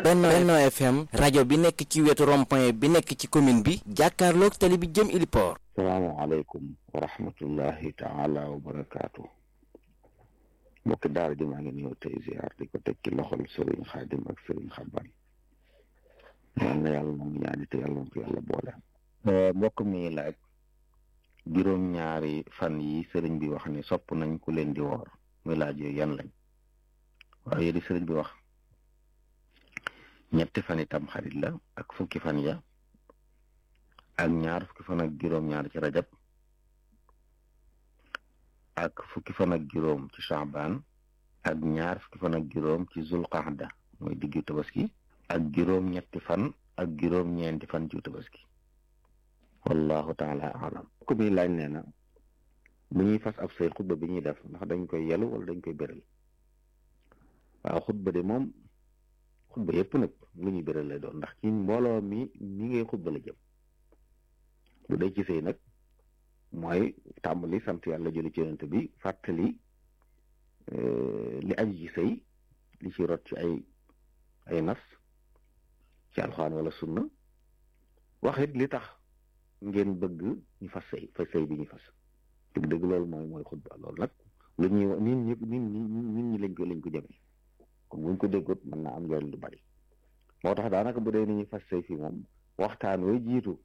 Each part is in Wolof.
Benno Benno FM rajo bi nekk ci wetu rond-point bi nekk ci commune bi jàkkaarloog tali bi jëm Iliport. salaamaaleykum wa rahmatullahi taala wa barakaatu. mbokki daara ji maa ngi ñëw tey ziar di ko teg ci loxol Serigne Khadim ak Serigne Xaban. ñaan na yàlla moom ñaani te yàlla ko yàlla boole. mbokk mi laaj juróom-ñaari fan yi sëriñ bi wax ni sopp nañ ku leen di woor muy laaj yooyu yan lañ waaye di sëriñ bi wax ñetti fan itam xarit la ak fukki fan ya ak ñaar fukki fan ak juróom-ñaar ci rajab ak fukki fan ak juróom ci shaaban ak ñaar fukki fan ak juróom ci zulqaada mooy diggu tabaski ak juróom-ñetti fan ak juróom-ñeenti fan ci tabaski wallahu taala alam ko mi laaj nee na bu ñuy fas ab say xutba bi ñuy def ndax dañ koy yelu wala dañ koy béral waaw xutba de moom xutba yëpp nag lu ñuy béral lay doon ndax ci mbooloo mi mi ngay xutba la jëm bu dee ci sëy nag mooy tàmbali sant yàlla jëli ci yonent bi fàttali li aju ci sëy li ci rot ci ay ay nas ci alxuraan wala sunna waxit li tax ngeen bëgg ñu fas sëy fas sëy bi ñu fas dëgg dëgg loolu mooy mooy xutba loolu nag lu ñuy nit ñi nit ñi nit ñi lañ ko lañ ko jëmee kon buñ ko déggut mën naa am njëriñ lu bari moo tax daanaka bu dee ni ñuy fas sëy fii moom waxtaan way jiitu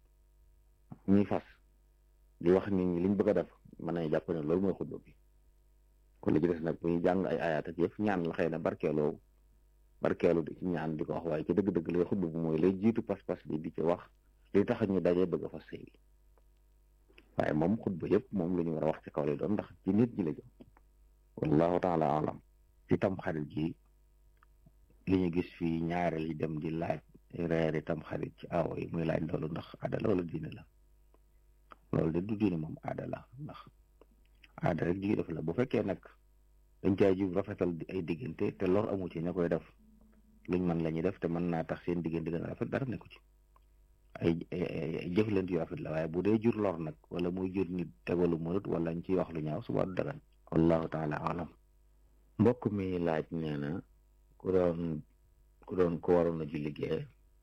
ñuy fas di wax nit ñi liñ bëgg a def mën nañu jàpp ne loolu mooy xutba bi kon li ci des nag bu ñu jàng ay ayaat ak yëpp ñaan la xëy na barkeeloo barkeelu di ci ñaan di ko wax waaye ci dëgg-dëgg lay xutba bi mooy lay jiitu pas-pas bi di ci wax li tax ñu dajee bëgg a fas sëy bi waaye moom xutba yëpp moom la ñu war a wax ci kaw lay doon ndax ci nit ñi la jëm wallahu taala alam ci tam xarit ji li ñu gis fii ñaareel yi dem di laaj reeri tam xarit ci awo yi muy laaj loolu ndax aada la wala diine la loolu de du diine moom aada la ndax aada rek ji def la bu fekkee nag dañ caa jub rafetal ay diggante te lor amu ci ña koy def luñ mën la ñuy def te mën naa tax seen diggante gën a rafet dara nekku ci ay jëflante yu rafet la waaye bu dee jur lor nag wala muy jur nit tegalu mënut wala ñu ciy wax lu ñaaw suba du dagan wallahu taala alam mbokk mi laaj nee na ku doon ku doon ko waroon a julli gee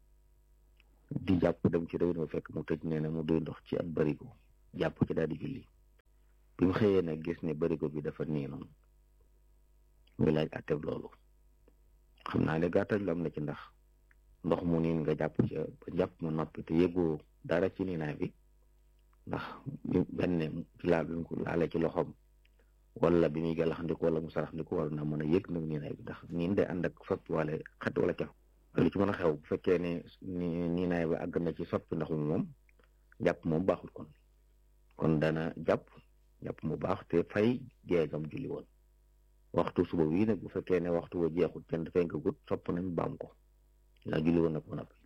di jàpp dem ci réew mi fekk mu tëj nee na mu doy ndox ci ak barigo jàpp ci daal di julli bi mu xëyee nag gis ne barigo bi dafa niinoon muy laaj atteb loolu xam naa ne gàttal lu am na ci ndax ndox mu niin nga jàpp ci ba jàpp mu noppi te yëgoo dara ci niinaay bi ndax benn ci laal bi mu ko laalee ci loxoom wala bi muy gàllax ndiku wala mu sarax ndiku war na mën a yëg nag niinaay bi ndax niin day ànd ak soppi wala xet wala caf lu ci mën a xew bu fekkee ne ni niinaay bi àgg na ci soppi ndox mi moom jàpp moom baaxul kon kon dana jàpp jàpp mu baax te fay geegam julli woon waxtu suba wii nag bu fekkee ne waxtu wa jeexul kenn dafay nga gut sopp nañ baam ko naa julli woon nag ba noppi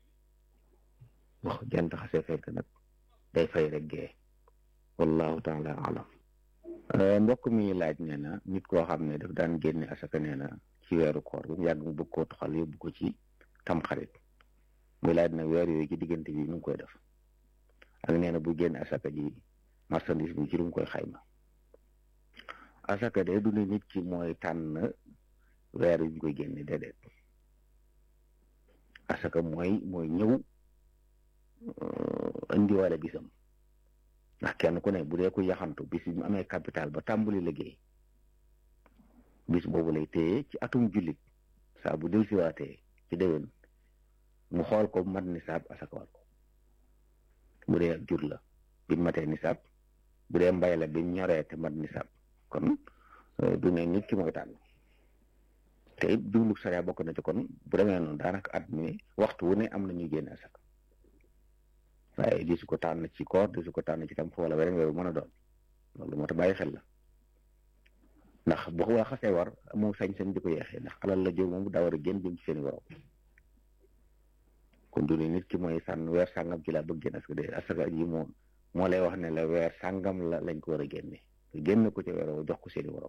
wax jant xasee fekk nag day fay rek gee wallahu taala alam mbokk mi laaj nee na nit koo xam ne daf daan génne asaka nee na ci weeru koor bu mu yàgg mu bëgg koo toxal yóbbu ko ci tamxarit muy laaj nag weer yooyu ci diggante bi nu ngi koy def ak nee na bu génne asaka ji marchandise bi ci lu mu koy xayma asaka de du ne nit ki mooy tànn weer yu ñu koy génne déedéet asaka mooy mooy ñëw indiwale bisam ndax kenn ku ne bu dee ko yaxantu bis bi mu amee capital ba tàmbali liggéey bis boobu lay téye ci atum jullit saa bu del siwaatee ci déwén mu xool ko mat nisaab asakawal ko bu dee ak jur la bi matee nisaab bu dee mbay la bi ñoree te mat nisaab kon du ne nit ki mooy tànn te it jublu sariya bokk na ci kon bu demee noonu daanaka at mi waxtu wu ne am na ñuy génne asaka waaye di su ko tànn ci koor di su ko tànn ci tam wala weneen weeru mën a doon loolu moo tax bàyyi xel la ndax boo ko xasee war moom sañ-sañ di ko yeexee ndax alal la jóg moom daa war a génn jëm ci seen borom kon du ne nit ki mooy sànn weer sàngam ci laa bëgg génn asaka de asaka ji moo moo lay wax ne la weer sàngam la lañ ko war a génne génn ko ci weer jox ko seeni borom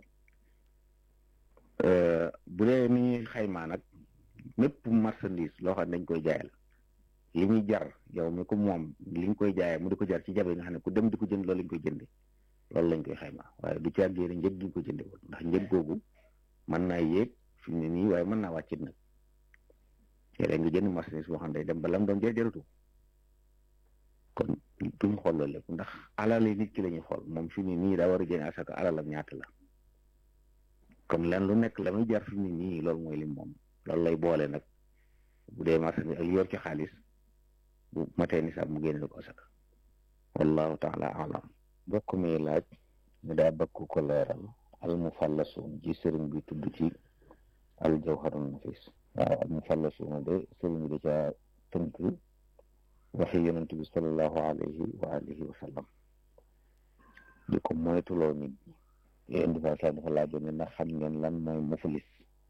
bu dee ni ñuy xaymaa nag mépp marchandise loo xam ne dañ koy jaayal li ñuy jar yow mi ko moom li nga koy jaayee mu di ko jar ci jabe yi nga xam ne ku dem di ko jënd loolu lañ koy jënde loolu lañ koy xaymaa waaye du ci àggee njëg gi ñu ko jënde woon ndax njëg googu mën naa yéeg fi mu ne nii waaye mën naa wàccit nag léeg nga jënd marchandise boo xam ne day dem ba lam doon jël jërëtu kon duñ xool loolu lépp ndax alal yi nit ki la ñuy xool moom fi mu nii daa war a jënd asaka alalam ñaata la kon len lu nekk la muy jar fi mu nii loolu mooy lim moom loolu lay boole nag bu dee marchandise ak yor ci xaalis bu matee nisaab mu génne ko asaka wallahu taala alam bokk mi laaj ñu daa bëgg ko leeral al mufallasuun ji sëriñ bi tudd ci al jawharun nafis waaw al mufallasuun de sëriñ bi da caa tënk waxi yonent bi salallahu alayhi wa alihi wa sallam di ko moytuloo nit ñi yéen dafa sa dafa laajoon ne ndax xam ngeen lan mooy muflis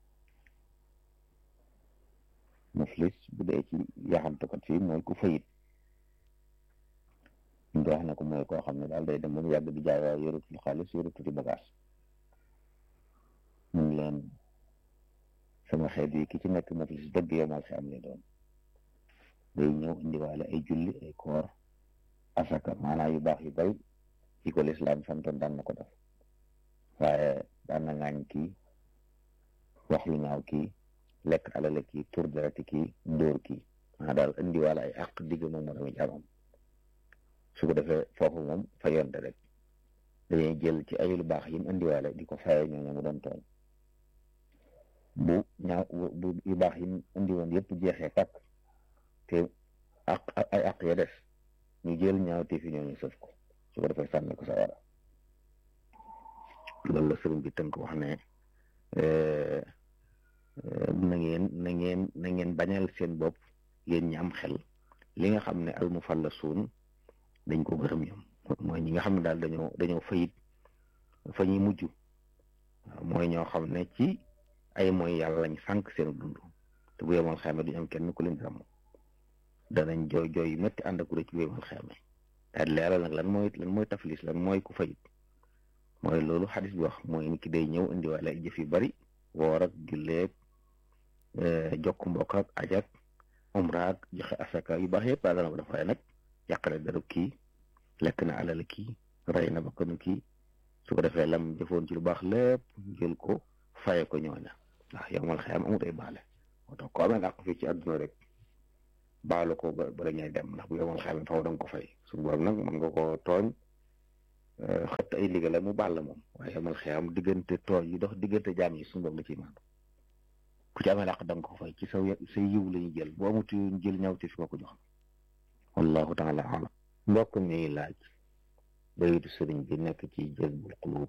muflis bu dee ci yaxantukat fii mooy ku fayit ñu wax na ko mooy koo xam ne daal day dem ba mu yàgg di jaay waaye yoratul xaalis yoratul bagage mun leen sama xeet yi ki ci nekk muflis dëgg yomal si am lay doon day ñëw indiwaale ay julli ay koor asaka maanaam yu baax yu bari yi ko lislaam santoon daan na ko def waaye daan na ŋaañ kii wax lu ñaaw kii lekk alale kii tur derati kii ndóor kii maanaam daal indiwaale ay àq digg moom moo tamit jaamam su ko defee foofu moom fa yonte rek dañuy jël ci ay lu baax yi mu indiwaale di ko faye ñooñu mu doon tooñ bu ñaaw bu yu baax yi mu indi woon yëpp jeexee tàkk te ak ay àq ya des ñu jël ñaaw te fi ñooñu sëf ko su ko defee sànni ko sa wara loolu la sëriñ bi tënk wax ne na ngeen na ngeen na ngeen bañal seen bopp yéen ñi am xel li nga xam ne al mufallasuun dañ ko gërëm ñoom mooy ñi nga xam ne daal dañoo dañoo fayit fa ñuy mujj waaw mooy ñoo xam ne ci ay mooy yàlla lañ sànq seen dund te bu yemal xayma duñu am kenn ku leen ràmm danañ jooy jooy yu métti ànd ak ci bu yemal xayma daal leeral nag lan mooy lan mooy taflis lan mooy ku fayit mooy loolu xadis bi wax mooy nit ki day ñëw indiwaale ay jëf yu bari woor ak julleeg jokk mbokk ak ajak umra ak joxe asaka yu baax yëpp daal dana ko def waaye nag yàqale darab kii lekk na alal kii rey na bakkanu kii su ko defee lam jëfoon ci lu baax lépp jël ko faye ko ñooña ndax yow mal xeyam amut ay baale moo tax ko amee dàq fii ci àdduna rek baalu ko ba ba ñay dem ndax bu yow mal xeyam faw da nga ko fay suñu borom nag mën nga ko tooñ xëtt ay liggéey mu baal la moom waaye yow mal xeyam diggante tooñ yi dox diggante jaam yi suñu borom la ciy maandu ku ci amee dàq da nga ko fay ci sa sa yiw la ñu jël boo amuti ñu jël ñaw te fi nga ko jox wallahu taala alam mbokk mi laaj bayitu sëriñ bi nekk ci jazbul qulub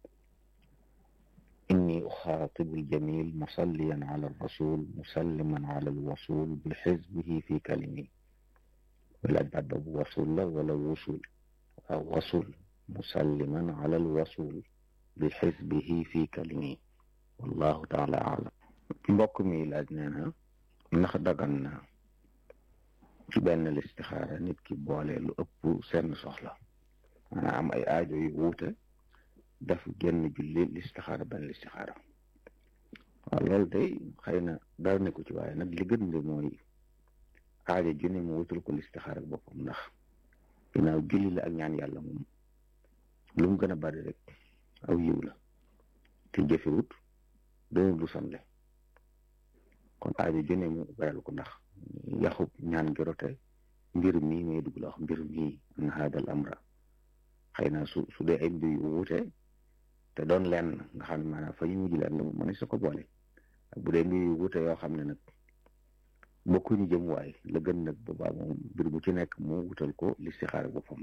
inni uxaatibu aljamil musalliyan ala alrasul musalliman ala alwasul bi xizbihi fi kalimi wala baat boobu wasul la wala wusul waaw wasul musalliman ala alwasul bi xizbihi fi kalimi wallahu taala alam mbokk mi laaj nee na ndax dagan na ci benn listixaara nit ki boole lu ëpp seen soxla maanaam am ay aajo yu wuute daf génn julli listixaara benn listixaara waaw loolu day xëy na dara ne ko ci waaye nag li gën de mooy aajo ju ne mu wutul ko listixaara boppam ndax ginnaaw julli la ak ñaan yàlla moom lu mu gën a bari rek aw yiw la te jëfewut doonul lu sonle kon aajo ju ne mu bayal ko ndax yaxub ñaan gi rote mbir mii may dugg la wax mbir mii an haadal amra xëy na su su dee ay mbir yu wuute te doon lenn nga xam ne maanaam fa ñu mujj leen la mën sa ko boole ak bu dee mbir yu wuute yoo xam ne nag bokkuñu jëm waay la gën nag boobaa moom mbir bu ci nekk mu wutal ko listixaara boppam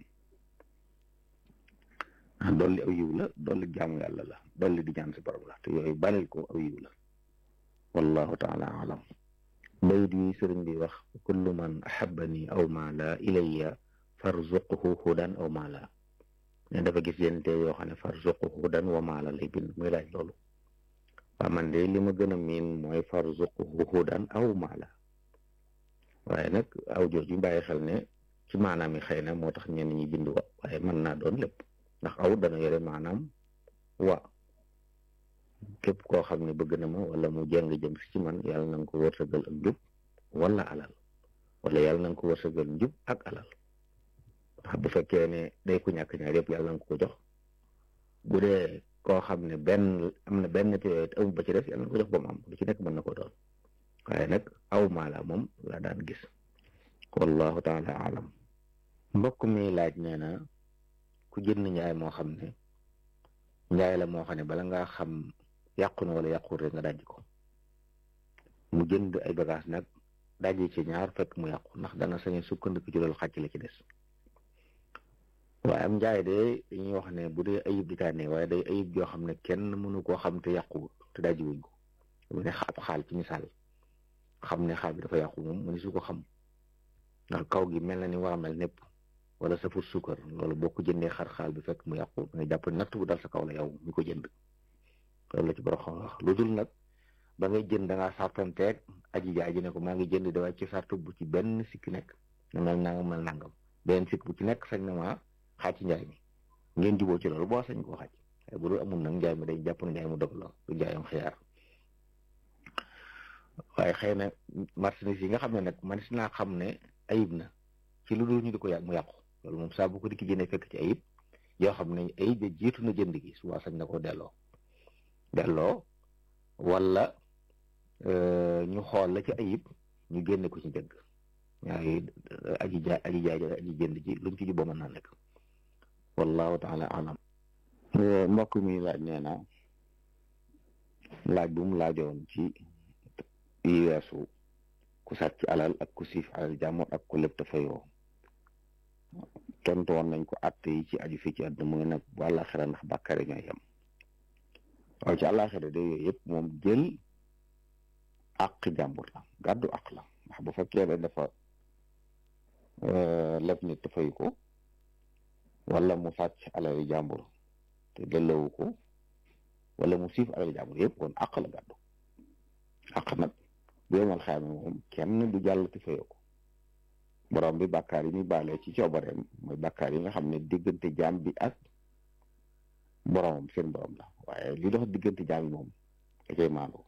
dolli aw yiw la dolli jaamu yàlla la dolli di ñaan si borom la te yooyu balel ko aw yiw la wallahu taala alam bayit yi sëriñ bi wax kullu man ahabani aw maala ilayya farzuqhu hudan aw maala ne dafa gis yenn te yoo xam ne farzuqhu hudan wa maala lay bind muy laaj loolu waa man de li ma gën a miin mooy farzuqhu hudan aw maala waaye nag aw jooju bàyyi xel ne ci maanaam yi xëy na moo tax ñenn ñi bind wa waaye mën naa doon lépp ndax aw dana yore maanaam wa képp koo xam ne bëgg na ma wala mu jàng jëm si ci man yàlla na nga ko wërsëgal ak njub wala alal wala yàlla na nga ko wërsëgal njub ak alal ndax bu fekkee ne day ku ñàkk ñaar yëpp yàlla na nga ko jox bu dee koo xam ne benn am na benn te yooyu amul ba ci def yàlla na ko jox ba mu am lu ci nekk mën na ko doon waaye nag aw maala moom la daan gis wallahu taala alam mbokk mi laaj nee na ku jënd njaay moo xam ne njaay la moo xam ne bala ngaa xam yàqu na wala yàqul rek nga dajji ko mu jënd ay bagage nag dajji ci ñaar fekk mu yàqu ndax dana sañe sukkandiku ci loolu xàcc la ci des waaye am njaay de dañuy wax ne bu dee ayib di tànnee waaye day ayib joo xam ne kenn mënu koo xam te yàqu te dajji wuñ ko bu ne ab xaal ci misaal xam ne xaal bi dafa yàqu moom mu ne su ko xam ndax kaw gi mel na ni war a mel népp wala safur suukar loolu boo ko jëndee xar xaal bi fekk mu yàqu nga jàpp natt bu dal sa kaw la yow mi ko jënd loolu la ci borom xam wax lu dul nag ba ngay jënd da ngaa sartanteeg aji jaay ji ne ko maa ngi jënd da ci sartu bu ci benn sikki nekk na mel nangam mel nangam benn sikk bu ci nekk sañ na maa xaaj ci njaay mi ngeen juboo ci loolu boo sañ koo xaaj waaye bu dul amul nag njaay mi day jàpp na njaay mu dog la du njaayam xiyaar waaye xëy na marchandise yi nga xam ne nag man si naa xam ne ayib na ci lu dul ñu di ko yàq mu yàqu loolu moom saa bu ko di ki jëndee fekk ci ayib yoo xam ne ayib ja jiitu na jënd gi suba sañ na ko delloo delloo wala ñu xool la ci ayib ñu génne ko ci njëgg waaye aji jaay aji jaay aji jënd ji luñ ci juboo mën naa nekk wallahu taala alam mbokk mi laaj nee na laaj bu mu laajoon ci yi weesu ku sàcc alal ak ku siif alal jàmbur ak ku lépp te fayoo tontu woon nañ ko àtte yi ci aju fii ci àdduna mu ngi nag bu àllaaxira ndax bàkkaar ñooy yem waaye ci àllaaxira de yooyu yëpp moom jël àq jàmbur la gàddu àq la ndax bu fekkee ne dafa leb nit te fayu ko wala mu sàcc alal jàmbur te delloowu ko wala mu siif alal jàmbur yëpp kon àq la gàddu àq nag bu yemal xayma moom kenn du jàll te fayoo ko borom bi bàkkaar yi muy baalee ci coobareem mooy bàkkaar yi nga xam ne diggante jaam bi ak boromam seen borom la waaye li dox diggante jaam bi moom da koy maandoo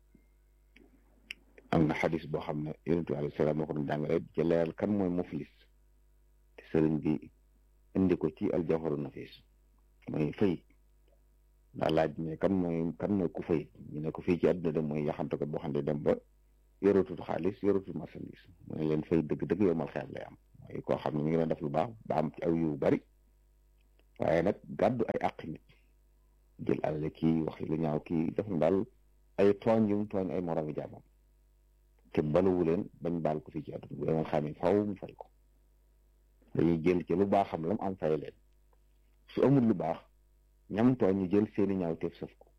am na xadis boo xam ne yonent bi alayhi salaam moo ko doon jàngale ci leeral kan mooy muflis te sëriñ bi indi ko ci aljawharu nafis mooy fayit daa laaj ne kan mooy kan mooy ku fayit ñu ne ko fii ci àdduna de mooy yaxante ko boo xam ne dem ba yoratul xaalis yoratul marchandise mu ne leen fay dëgg-dëgg yow mal xeet lay am mooy koo xam ne mi ngi doon def lu baax ba am ci aw yu bari waaye nag gàddu ay àq nit jël alal kii wax lu ñaaw kii def na daal ay tooñ yu mu tooñ ay moromi jaamam te baluwu leen bañ baal ko fii ci àdduna bu yomal xam ne faaw mu fay ko dañuy jël ci lu baaxam la mu am fay leen su amul lu baax ñam tooñ ñu jël seeni ñaaw teef sëf ko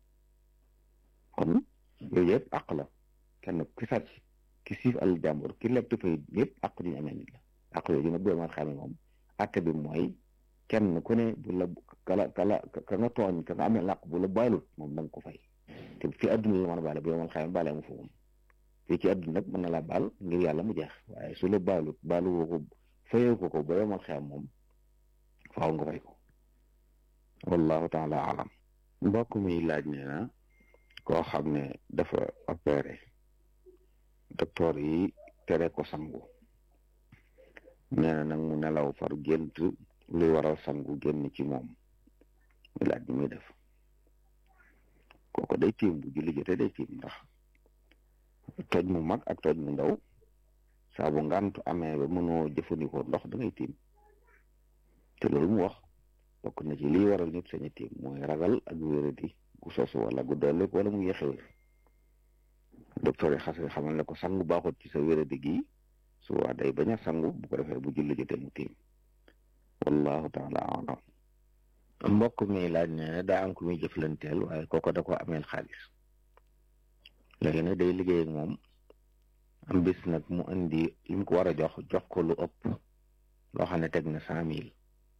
kon yooyu yëpp àq la kenn ki sàcc ki siif al jàmbur ki leb te fay yëpp àq duñu amee nit la àq yooyu nag bu yomal xam ne moom àtte bi mooy kenn ku ne bu la kala kala ka nga tooñ ka nga amee làq bu la baalut moom da nga ko fay te fi àdduna la mën a baale bu yomal xam ne baale mu fa moom fii ci àdduna nag mën na laa baal ngir yàlla mu jeex waaye su la baalut baalu woo ko fayoo ko ko ba yomal xam moom faaw nga fay ko wallahu taala alam mbokk mi laaj nee na koo xam ne dafa opéré docteur yi tere ko sangu nee na nag mu nelaw far gént luy waral sangu génn ci moom mi laaj bi muy def kooko day tiim bu julli jotee day tiim ndax toj mu mag ak toj mu ndaw saa bu ngantu amee ba mënoo jëfandikoo ndox da ngay tiim te loolu mu wax bokk na ci liy waral nit saña tiim mooy ragal ak wéradi gu sosu wala gu dollik wala mu yéexe wér docteur yi xase xamal ne ko sangu baaxut ci sa wéradi gi su waa day bañ a sangu bu ko defee bu julli jotee mu tiim wallahu taala alam mbokk mi laaj ne daa am ku muy jëflanteel waaye kooko da ko ameel xaalis léegi nag day liggéey ak moom am bis nag mu indi li mu ko war a jox jox ko lu ëpp loo xam ne teg na cent mille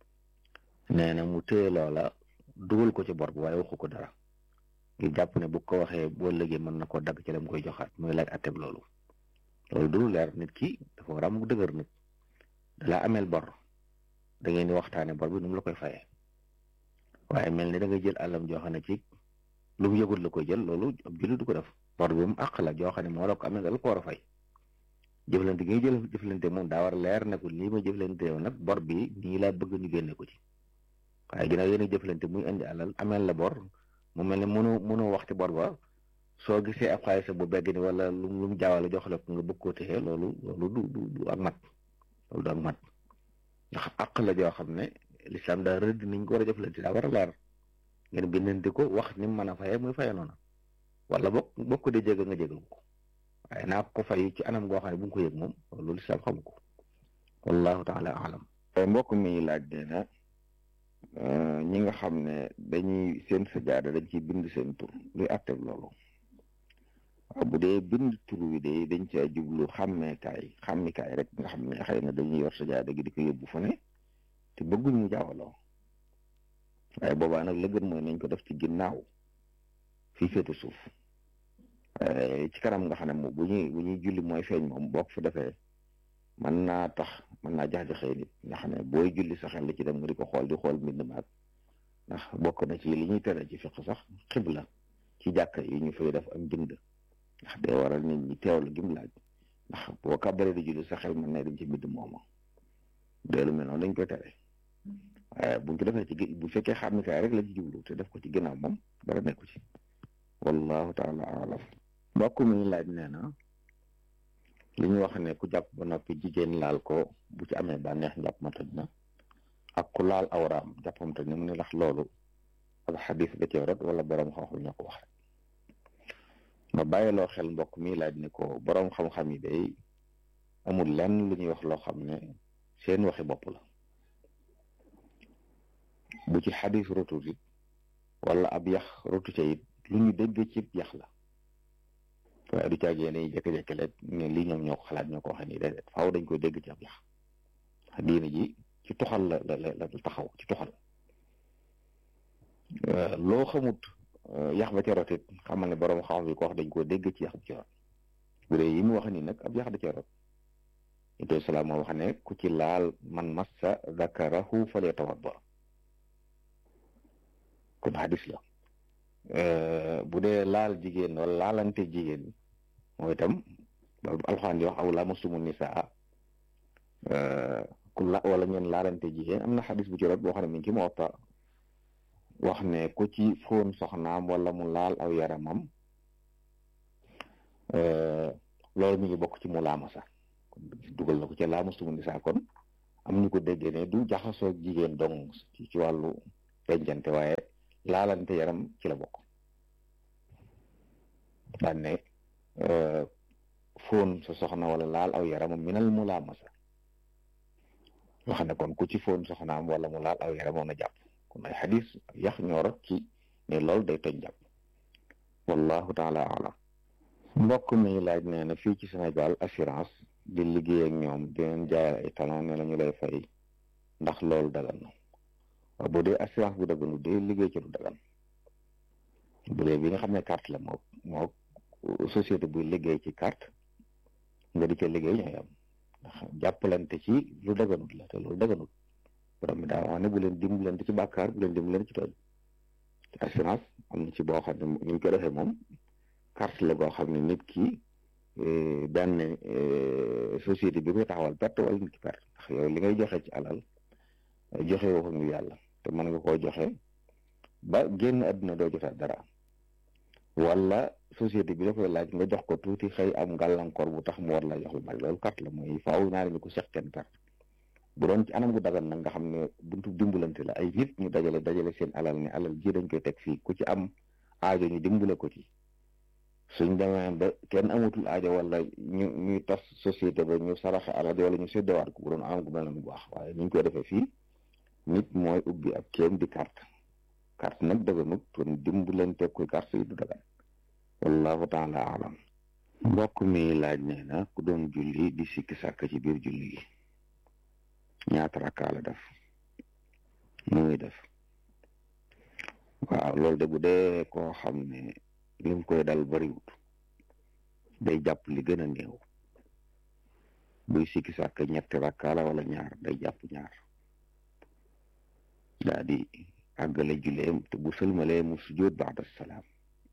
nee na mu téye loola dugal ko ci bor bi waaye waxu ko dara ngir jàpp ne bu ko waxee boo léegi mën na koo dagg ci la mu koy joxaat muy laaj atteb loolu loolu du leer nit ki dafa war a am dëgër nit dalaa ameel bor da ngeen di waxtaane bor bi nu mu la koy fayee waaye mel ni da nga jël àllam joo xam ne ci lu mu yëgut la koy jël loolu ab jullit du ko def bor bi mu àq la joo xam ne moo la ko amee nga la ko war a fay jëflante gi nga jël jëflante moom daa war a leer ne ko lii ma jëflante yow nag bor bi nii laa bëgg ñu génne ko ci waaye ginnaaw yéen a jëflante muy indi alal ameel la bor mu mel ne mënoo mënoo waxti bor ba soo gisee ab xaalis bu begg ni wala lu lu mu jaawale jox la ko nga bëgg koo téye loolu loolu du du du ak mat loolu du ak mat ndax àq la joo xam ne lislaam daa rëdd niñ ko war a jëflante daa war a leer ngeen bindante ko wax ni mu mën a fayee muy fayee noonu wala bokk bokk de jégal nga jégal ko waaye naa ko fay ci anam goo xam ne bu nga ko yëg moom loolu lislaam xamu ko wallahu taala alam mbokk mi laaj nee na ñi nga xam ne dañuy seen sajaada dañ ciy bind seen tur luy àtteeg loolu waaw bu dee bind tur wi de dañ caa jublu xàmmeekaay xàmmikaay rek nga xam ne xëy na dañuy yor sajaada gi di ko yóbbu fu ne te bëgguñ mu jaawaloo waaye boobaa nag la gën mooy nañ ko def ci ginnaaw fii féete suuf ci kanam nga xam ne moom bu ñuy bu ñuy julli mooy feeñ moom boo ko fa defee mën naa tax mën naa jax-jaxee nit nga xam ne booy julli sa xel li ci dem nga di ko xool di xool mbind maag ndax bokk na ci li ñuy tere ci fiq sax xibla ci jàkka yi ñu fay def am bind ndax day waral nit ñi teewlu gim laaj ndax boo kàbbaree di julli sa xel mën na dem ci mbind mooma deelu mel noonu dañ koy tere waaye buñ ko defee ci bu fekkee xàmmikaay rek la ci jublu te def ko ci ginnaaw moom dara nekku ci wallahu taala alam mbokk mi laaj nee na li ñu wax ne ku jàpp ba noppi jigéen laal ko bu ci amee bànneex njàpp ma toj na ak ku laal awraam jàppam toj na mu ne ndax loolu ak xadis da cee rot wala borom xam-xam ñoo ko wax rek ma bàyyiloo xel mbokk mi laaj ne ko borom xam-xam yi day amul lenn lu ñuy wax loo xam ne seen waxi bopp la bu ci xadis rotut it wala ab yax rotu ca it lu ñu dégg ci yax la waaye du caagee ne jékki-jékki rek ne lii ñoom ñoo ko xalaat ñoo ko waxee nii déedéet faaw dañ koy dégg ci ab yax diine ji ci toxal la la la taxaw ci toxal loo xamut yax ba ca rot it xamal ne borom xam bi ko wax dañ koo dégg ci yax bu ci rot bu dee yi mu wax nii nag ab yax da ca rot ito salaam moo wax ne ku ci laal man massa zakarahu falyatawadda kon hadis la bu dee laal jigéen wala laalante jigéen mooy itam alxuraan di wax aw lamastumu nisaa ku la wala ngeen laalante jigéen am na xadis bu ci rot boo xam ne mi ngi ci Muwatta wax ne ku ci fóon soxnaam wala mu laal aw yaramam loolu mi ngi bokk ci mu laamasa kon dugal na ko ci lamastumu nisaa kon am ñu ko déggee ne du jaxasoo jigéen dong ci wàllu dencante waaye laalante yaram ci la bokk daan ne fóon sa soxna wala laal aw yaramam minal mu laamasa wax ne kon ku ci fóon soxnaam wala mu laal aw yaramam na jàpp kon ay xadis yax ñoorot ci ne loolu day toj jàpp wallahu taala alam mbokk mi laaj nee na fii ci Sénégal assurance di liggéey ak ñoom di leen jaayal ay talon ne la ñu lay fay ndax loolu dagan na waaw bu dee assurance bu daganu dee liggéey ci lu dagan bu dee bi nga xam ne carte la moo moo société buy liggéey ci carte nga di ca liggéey ñooy am ndax jàppalante ci lu daganut la te loolu daganut borom bi daa wax ne bu leen dimbalante ci bàkkaar bu leen dimbalante ci tooñ te assurance am na ci boo xam ne ni ñu ko defee moom carte la boo xam ne nit ki benn société bi koy taxawal perte wala nit ki perte ndax yow li ngay joxe ci alal joxe woo ko ngir yàlla te mën nga koo joxe ba génn àdduna doo jotaat dara wala société bi da koy laaj nga jox ko tuuti xëy am gàllankoor bu tax mu war la jox lu bari loolu carte la mooy faaw ñaari ñu ko seq kenn perte bu doon ci anam gu dagan nag nga xam ne buntu dimbalante la ay nit ñu dajale dajale seen alal ne alal ji dañ koy teg fii ku ci am aajo ñu dimbale ko ci suñ demee ba kenn amatul aajo wala ñu ñuy tas société ba ñu saraxe alal wala ñu séddewaat ko bu doon am gu mel na bu baax waaye ni ñu koy defee fii nit mooy ubbi ab kéem di carte carte nag daganut kon dimbalante koy carte yi du dagan wallahu taala alam mbokk mi laaj nee na ku doon julli di sikki sàkk ci biir julli gi ñaata rakkaa la def mu ngi def waaw loolu de bu dee koo xam ne lim koy dal bariwut day jàpp li gën a néew buy sikki sàkk ñetti rakkaa la wala ñaar day jàpp ñaar daa di àggale julleem te bu sëlmalee mu sujjóot ba'da salaam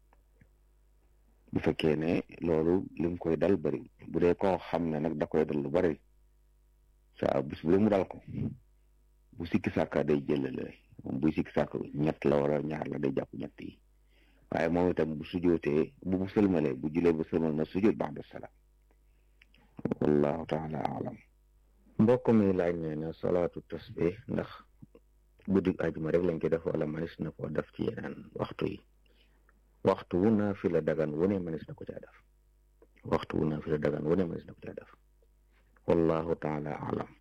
bu fekkee ne loolu lim koy dal bariwut bu dee koo xam ne nag da koy dal lu bari saa bis bu mu dal ko bu sikki sàkka day jëlale moom buy sikki sàkk ñett la wala ñaar la day jàpp ñett yi waaye moom itam bu sujootee bu bu sëlmalee bu julee bu sëlmal na sujoot ba'da salaam wallahu taala alam mbokk mi laaj ne na salaatu tasbih ndax guddi ajuma rek lañ ko def wala manis na ko def ci yeneen waxtu yi waxtu wu naafila dagan wu ne manis na ko caa def waxtu wu naafila dagan wu ne manis na ko caa def wallahu taala alam